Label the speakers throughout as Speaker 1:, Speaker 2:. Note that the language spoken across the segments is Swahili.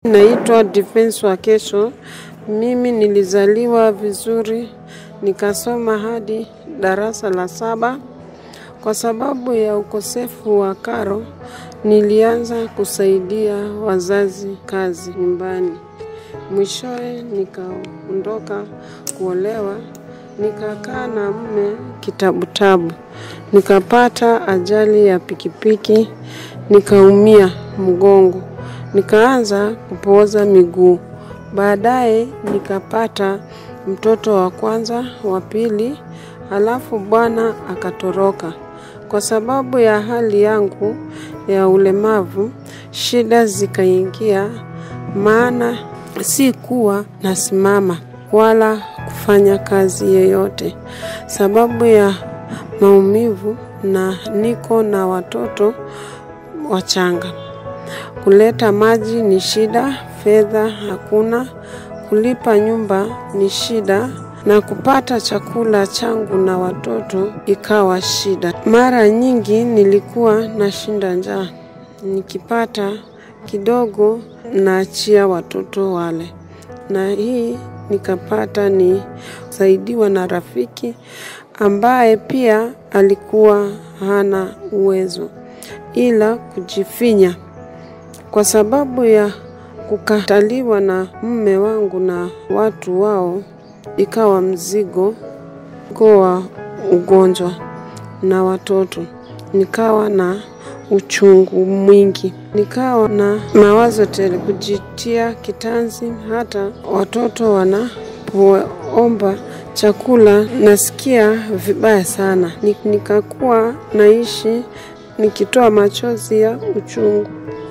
Speaker 1: Naitwa Defense wa Kesho. Mimi nilizaliwa vizuri, nikasoma hadi darasa la saba. Kwa sababu ya ukosefu wa karo, nilianza kusaidia wazazi kazi nyumbani. Mwishowe nikaondoka kuolewa, nikakaa na mume kitabutabu. Nikapata ajali ya pikipiki, nikaumia mgongo. Nikaanza kupooza miguu. Baadaye nikapata mtoto wa kwanza, wa pili, halafu bwana akatoroka. Kwa sababu ya hali yangu ya ulemavu, shida zikaingia maana sikuwa nasimama wala kufanya kazi yoyote. Sababu ya maumivu na niko na watoto wachanga. Kuleta maji ni shida, fedha hakuna, kulipa nyumba ni shida na kupata chakula changu na watoto ikawa shida. Mara nyingi nilikuwa nashinda njaa. Nikipata kidogo naachia watoto wale. Na hii nikapata ni kusaidiwa na rafiki ambaye pia alikuwa hana uwezo ila kujifinya. Kwa sababu ya kukataliwa na mume wangu na watu wao, ikawa mzigo wa ugonjwa na watoto. Nikawa na uchungu mwingi. Nikawa na mawazo tele kujitia kitanzi hata watoto wanapoomba chakula nasikia vibaya sana. Nikakuwa naishi nikitoa machozi ya uchungu.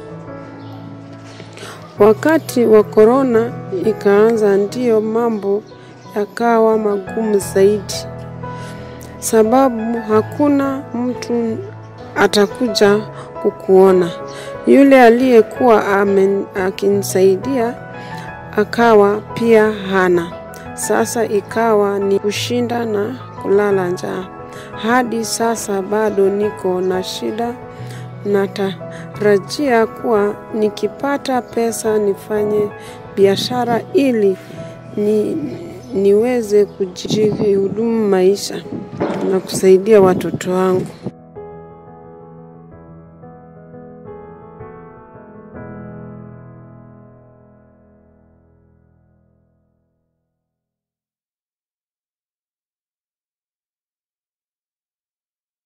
Speaker 1: Wakati wa korona ikaanza ndiyo mambo yakawa magumu zaidi. Sababu hakuna mtu atakuja kukuona. Yule aliyekuwa akinisaidia akawa pia hana. Sasa ikawa ni kushinda na kulala njaa. Hadi sasa bado niko na shida natarajia kuwa nikipata pesa nifanye biashara ili ni, niweze kujihudumu maisha na kusaidia watoto wangu.